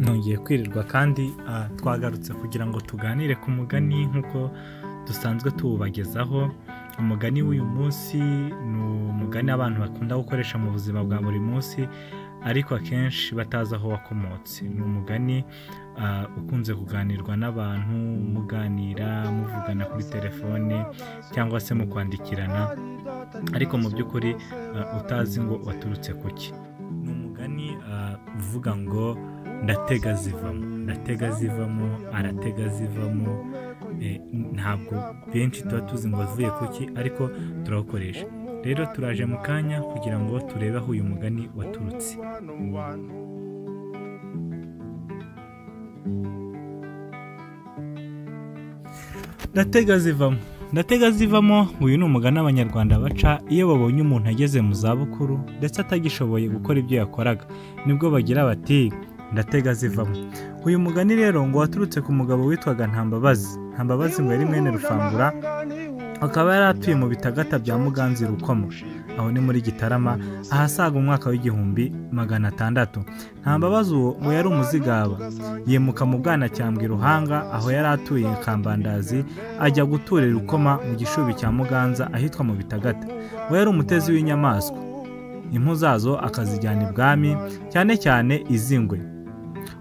byongeye kwirirwa kandi twagarutse kugira ngo tuganire ku mugani nk'uko dusanzwe tuwubagezaho umugani w'uyu munsi ni umugani abantu bakunda gukoresha mu buzima bwa buri munsi ariko akenshi batazi aho wakomotse ni umugani ukunze kuganirwa n'abantu muganira muvugana kuri telefone cyangwa se mukwandikirana ariko mu by'ukuri utazi ngo waturutse ku ki ni umugani uvuga ngo ndatega zivamo ndatega zivamo aratega zivamo ntabwo benshi tuba tuzi ngo wavuye ku ki ariko turawukoresha rero turaje mu kanya kugira ngo turebe aho uyu mugani waturutse ndatega zivamo ndatega zivamo uyu ni umugani abanyarwanda baca iyo babonye umuntu ageze mu zabukuru ndetse atagishoboye gukora ibyo yakoraga nibwo bagira bati ndatega zivamo uyu mugani rero ngo waturutse ku mugabo witwaga ntambabazi ntambabazi ngo yari mwene rufangura akaba yari atuye mu bitagata bya muganzi rukomo aho ni muri gitarama ahasaga umwaka w'igihumbi magana atandatu ntambabazi uwo ngo yari umuzigaba yimuka mu bwanacyambwe ruhanga aho yari atuye kambandazi ajya guturira rukoma mu gishubi cya muganza ahitwa mu bitagata we yari umutezi w'inyamaswa impu zazo akazijyana ibwami cyane cyane iz'ingwe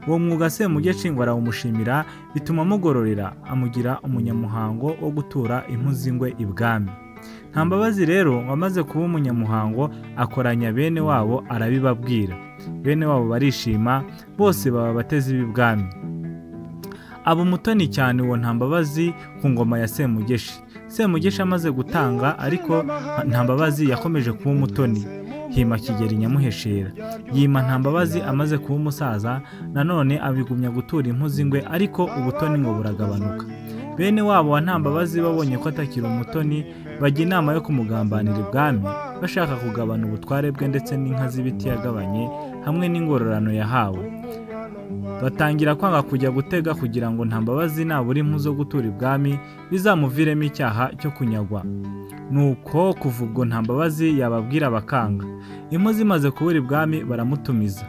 uwo mwuga semugecingwa arawumushimira bituma amugororera amugira umunyamuhango wo gutura impu z'ingwe ibwami nta mbabazi rero wamaze kuba umunyamuhango akoranya bene wabo arabibabwira bene wabo barishima bose baba abatezi b'ibwami aba umutoni cyane uwo ntambabazi ku ngoma ya semugeshi semugeshi amaze gutanga ariko ntambabazi yakomeje kuba umutoni hima kigeli nyamuheshera yima ntambabazi amaze kuba umusaza nanone abigumya gutura impu z'ingwe ariko ubutoni ngo buragabanuka bene wabo wa ntambabazi babonye ko atakiri umutoni bajya inama yo kumugambanira ibwami bashaka kugabana ubutware bwe ndetse n'inka z'ibiti yagabanye hamwe n'ingororano yahawe batangira kwanga kujya gutega kugira ngo ntambabazi nabura impu zo gutura ibwami bizamuviremo icyaha cyo kunyagwa nuko kuva ubwo ntambabazi yababwira bakanga impu zimaze kubura ibwami baramutumiza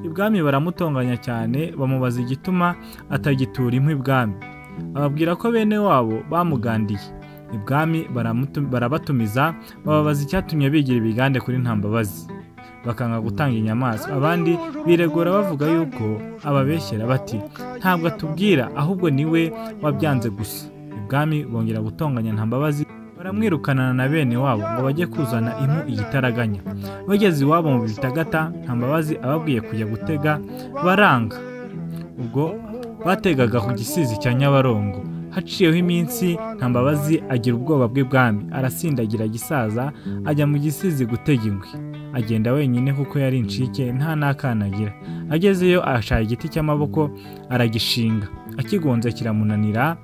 ibwami baramutonganya cyane bamubaza igituma atagitura impu ibwami bababwira ko bene wabo bamugandiye ibwami barabatumiza bababaza icyatumye bigira ibigande kuri ntambabazi bakanga gutanga inyamaswa abandi biregura bavuga yuko ababeshyera bati ntabwo atubwira ahubwo niwe wabyanze gusa ibwami bongera gutonganya ntambabazi baramwirukanana na bene wabo ngo bajye kuzana impu igitaraganya bageze iwabo mu bitagata ntambabazi ababwiye kujya gutega baranga ubwo bategaga ku gisizi cya nyabarongo haciyeho iminsi ntambabazi agira ubwoba bw'ibwami arasindagira gisaza ajya mu gisizi gutega ingwe agenda wenyine kuko yari inshike nta n'akana agira agezeyo ashaka igiti cy'amaboko aragishinga akigonze kiramunanira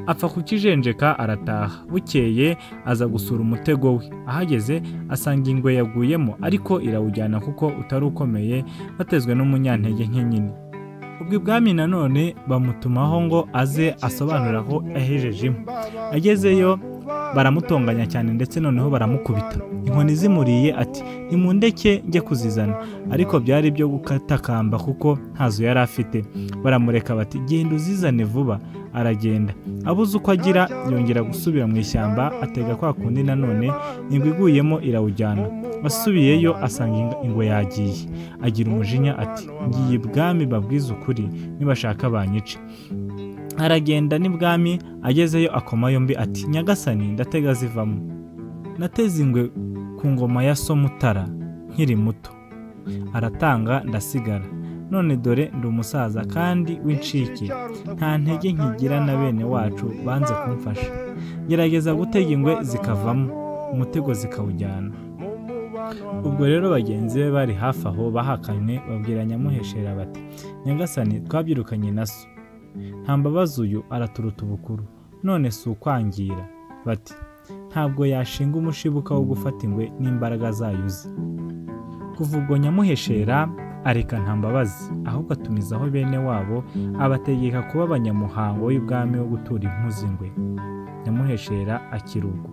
apfa kukijenjeka arataha bukeye aza gusura umutego we ahageze asanga ingwe yaguyemo ariko irawujyana kuko utari ukomeye batezwe n'umunyantege nke nyine ubwo ibwami nanone bamutumaho ngo aze asobanura aho yahejeje imwe agezeyo baramutonganya cyane ndetse noneho baramukubita inkoni zimuriye ati nimundeke njye kuzizana ariko byari ibyo gukatakamba kuko ntazo yari afite baramureka bati genda uzizane vuba aragenda abuze uko agira yongera gusubira mu ishyamba atega kwa kundi nanone ingwe iguyemo irawujyana asubiyeyo asanga ingwe yagiye agira umujinya ati ngiye ibwami babwize ukuri nibashaka banyica aragenda n'ibwami agezeyo akoma yombi ati nyagasani ndatega zivamo nateze ingwe ku ngoma ya somutara nkiri muto aratanga ndasigara none dore ndi umusaza kandi w'incike nta ntege nkigira na bene wacu banze kumfasha gerageza gutega ingwe zikavamo umutego zikawujyana ubwo rero bagenzi be bari hafi aho bahakanye babwira nyamuheshera bati nyagasani twabyirukanye na so ntambabazi uyu araturuta ubukuru none si ukwangira bati ntabwo yashinga umushibuka wo gufata ingwe n'imbaraga zayo uzi kuva ubwo nyamuheshera areka ntambabazi ahubwo atumizaho bene wabo abategeka kuba abanyamuhango w'ibwami wo gutura impuzi ingwe nyamuheshera akirugwa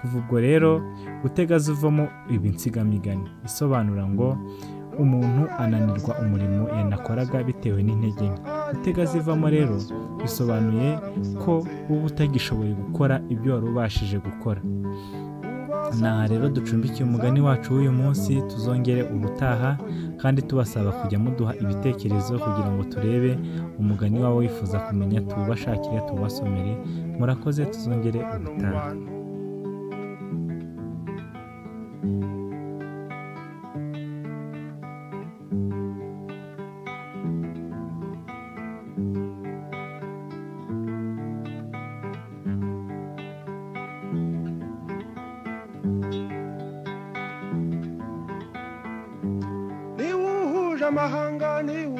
kuva ubwo rero gutega zivamo ibi nsigamigani isobanura ngo umuntu ananirwa umurimo yanakoraga bitewe n'intege nke itega zivamo rero bisobanuye ko uba utagishoboye gukora ibyo wari ubashije gukora aha rero ducumbikiye umugani wacu w'uyu munsi tuzongere ubutaha kandi tubasaba kujya muduha ibitekerezo kugira ngo turebe umugani wawe wifuza kumenya tuwubashakire tuwubasomere murakoze tuzongere ubutaha niba uhuje amahanga niba